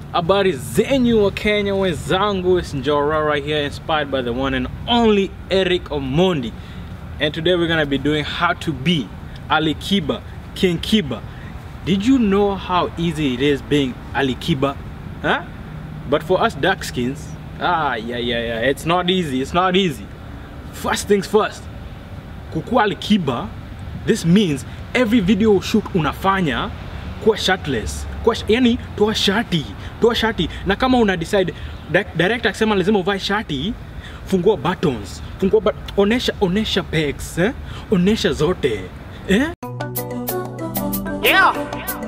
Habari zenyu wa Kenya wenzangu, it's Njora right here, inspired by the one and only Eric Omondi. And today we're gonna be doing how to be Ali Kiba, King Kiba. Did you know how easy it is being Ali Kiba? Huh? But for us dark skins, ah yeah yeah yeah, it's not easy, it's not easy. First things first, kukuwa Ali Kiba, this means every video shoot unafanya kuwa shirtless kuwa, sh- yani toa shati toa shati na kama una decide di- director akisema lazima uvae shati fungua buttons fungua but, onesha onesha pegs eh? onesha zote eh? Yeah.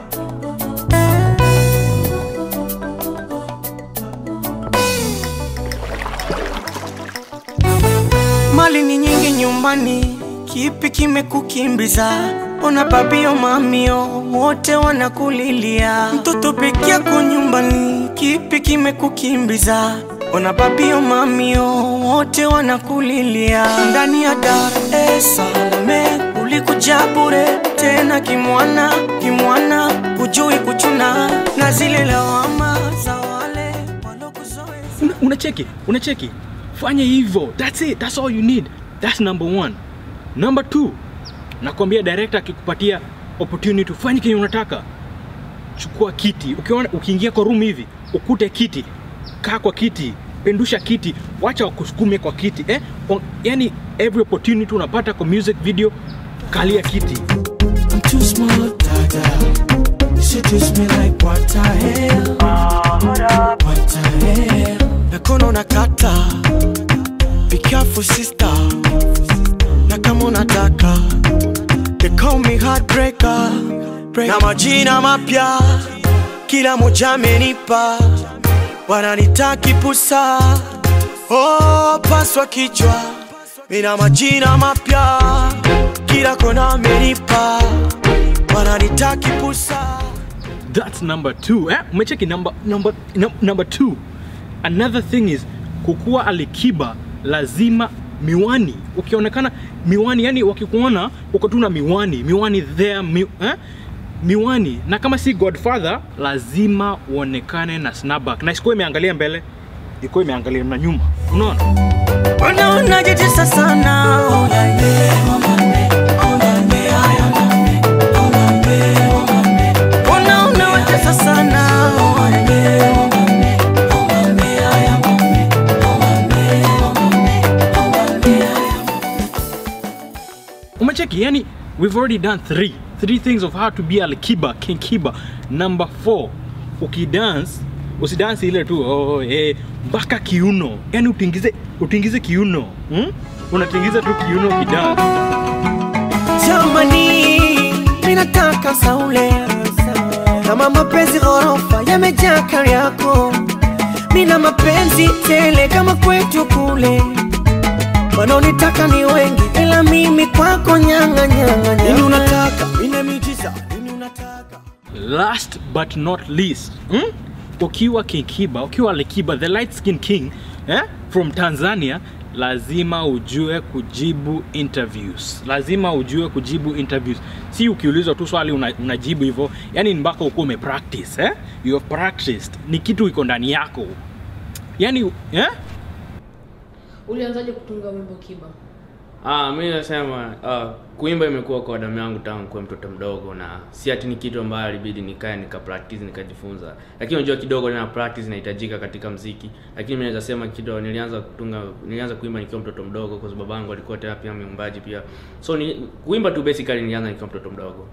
Mali ni nyingi nyumbani, kipi kimekukimbiza? Ona babio mamio wote wanakulilia, mtoto peke yako nyumbani, kipi kimekukimbiza? Ona babio mamio wote wanakulilia, ndani ya Dar es Salaam ulikuja bure tena kimwana kimwana, hujui kuchuna na zile lawama za wale walokuzoea. Una- unacheki unacheki fanya hivyo that's it that's all you need that's number one number two nakwambia director akikupatia opportunity ufanye kenye unataka chukua kiti ukiona ukiingia kwa room hivi ukute kiti kaa kwa kiti pendusha kiti wacha wakusukume kwa kiti eh? On, yani every opportunity unapata kwa music video kalia kiti I'm too smart, dada. Seduce me like what the hell? What the hell? Nakono unakata. Be careful, sister. Na kama unataka. They call me heartbreaker. Na majina mapya. Kila moja amenipa. Wananitaki pusa. Oh, paswa kichwa. Mina majina mapya. Kila kona amenipa. Wananitaki pusa. that's number two eh? umecheki number, number, num- number two another thing is kukuwa alikiba lazima miwani ukionekana miwani yani wakikuona uko tu na miwani miwani there mi, eh? miwani na kama si godfather lazima uonekane na snapback na isikuwa imeangalia mbele ikuwa imeangalia na nyuma unaona Mbona unajitesa sana? Oh, yeah, yeah. Oh, yeah, yeah. Mbona unawatesa sana? Oh, yeah, umecheki yani we've already done three three things of how to be alikiba king kiba number four ukidance usidance ile tu oh, eh, mpaka kiuno yani utingize utingize kiuno hmm? unatingiza tu kiuno ukidance Jamani, minataka saule kama mapenzi ghorofa yamejaa kari yako, mina mapenzi tele kama kwetu kule, wanaonitaka ni wengi, ila mimi kwako nyanga nyanga. Nini unataka? Mina miujiza. Nini unataka? last but not least hmm? ukiwa king kiba ukiwa alikiba the light skin king eh? from tanzania lazima ujue kujibu interviews lazima ujue kujibu interviews si ukiulizwa tu swali una, unajibu hivyo yani ni mpaka ukuwa umepractice eh? you have practiced ni kitu iko ndani yako yani eh? Ulianzaje kutunga wimbo Kiba? Ah, mi nasema uh, kuimba imekuwa kwa damu yangu tangu kuwa mtoto mdogo, na si ati ni kitu ambayo ilibidi nikae nika practice nikajifunza, lakini unajua kidogo na practice inahitajika katika mziki. Lakini mi naweza sema kidogo, nilianza kutunga, nilianza kuimba nikiwa mtoto mdogo, kwa sababu babangu alikuwa tena pia mwimbaji pia, so ni kuimba tu basically nilianza nikiwa mtoto mdogo.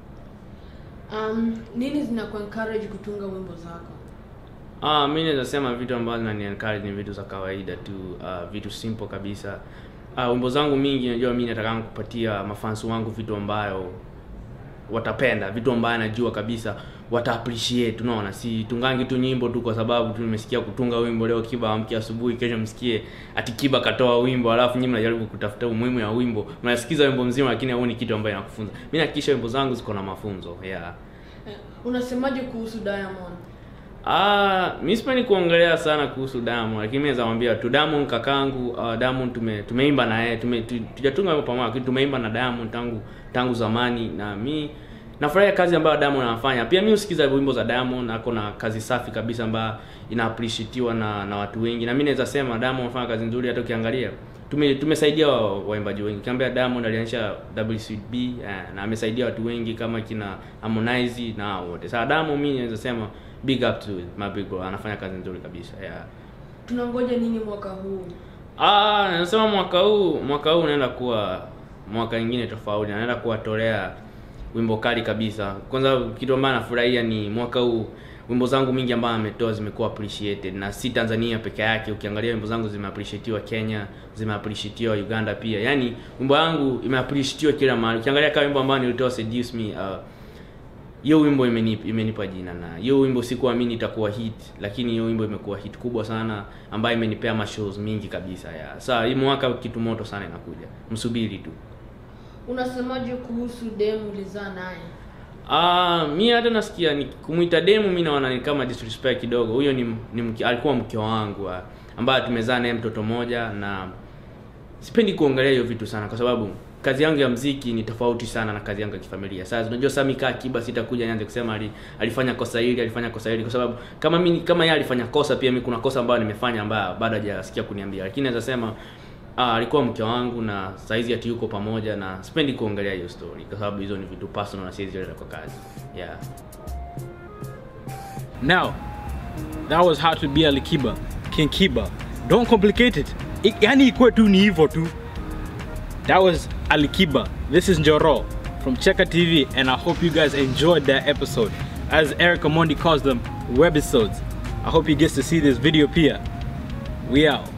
Um, nini zinaku encourage kutunga wimbo zako? Ah, mi naweza sema vitu ambavyo zinani encourage ni vitu za kawaida tu, uh, vitu simple kabisa. Uh, wimbo zangu mingi najua mi nataka kupatia mafansi wangu vitu ambayo watapenda, vitu ambayo najua kabisa wata appreciate. Unaona, si tungangi tu nyimbo tu kwa sababu tu nimesikia kutunga wimbo leo, Kiba amke asubuhi, kesho msikie ati Kiba katoa wimbo, alafu nyinyi mnajaribu kutafuta umuhimu ya wimbo, mnasikiza wimbo mzima, lakini hauoni kitu ambayo inakufunza. Mi nahakikisha wimbo zangu ziko na mafunzo yeah. Eh, unasemaje kuhusu Diamond? Ah, mi sipendi kuongelea sana kuhusu Diamond, lakini mimi naweza mwambia tu Diamond kakangu, uh, Diamond tume tumeimba na yeye, tume tu- tujatunga wimbo pamoja, lakini tumeimba na Diamond tangu tangu zamani na mi nafurahia kazi ambayo Diamond anafanya. Pia mimi husikiza wimbo za Diamond, ako na kazi safi kabisa ambayo ina appreciatiwa na na watu wengi, na mimi naweza sema Diamond anafanya kazi nzuri. Hata ukiangalia tume tumesaidia wa- waimbaji wengi. Ukiambia Diamond alianzisha WCB eh, na amesaidia watu wengi kama kina Harmonize na hao wote. Sasa Diamond mimi naweza sema big up to my big bro, anafanya kazi nzuri kabisa yeah. tunangoja nini mwaka huu Ah, nasema mwaka huu mwaka huu unaenda kuwa mwaka ingine tofauti, naenda kuwatolea wimbo kali kabisa. Kwanza kitu ambayo nafurahia ni mwaka huu wimbo zangu mingi ambayo ametoa zimekuwa appreciated na si Tanzania peke yake. Ukiangalia wimbo zangu zimeappreciatiwa Kenya, zimeappreciatiwa Uganda pia. Yaani wimbo yangu imeappreciatiwa kila mahali. Ukiangalia kama wimbo ambao nilitoa Seduce Me uh, hiyo wimbo imenipa, imenipa jina na hiyo wimbo sikuamini itakuwa hit, lakini hiyo wimbo imekuwa hit kubwa sana ambayo imenipea mashows mingi kabisa ya. Sasa hii mwaka kitu moto sana inakuja, msubiri tu. unasemaje kuhusu demu ulizaa naye Ah, mi hata nasikia ni kumuita demu, mi naona ni kama disrespect kidogo. Huyo ni, ni mke, alikuwa mke wangu ah, ambaye tumezaa naye mtoto moja, na sipendi kuongelea hiyo vitu sana, kwa sababu kazi yangu ya mziki ni tofauti sana na kazi yangu ya kifamilia. Sasa unajua, sasa mikaa kiba, sitakuja nianze kusema ali, alifanya kosa hili alifanya kosa hili, kwa sababu kama mimi kama yeye alifanya kosa, pia mimi kuna kosa ambayo nimefanya ambayo bado hajasikia kuniambia, lakini naweza sema Ah, alikuwa mke wangu na saizi ati yuko pamoja na sipendi kuongelea hiyo story kwa sababu hizo ni vitu personal na siwezi leta kwa kazi. Yeah. Now, that was how to be Ali Kiba, King Kiba. Don't complicate it. I- Yani ikuwe tu ni hivyo tu. That was Ali Kiba. This is Njoro from Cheka TV, and I hope you guys enjoyed that episode. As Eric Amondi calls them, webisodes. I hope he gets to see this video, Pia. We out.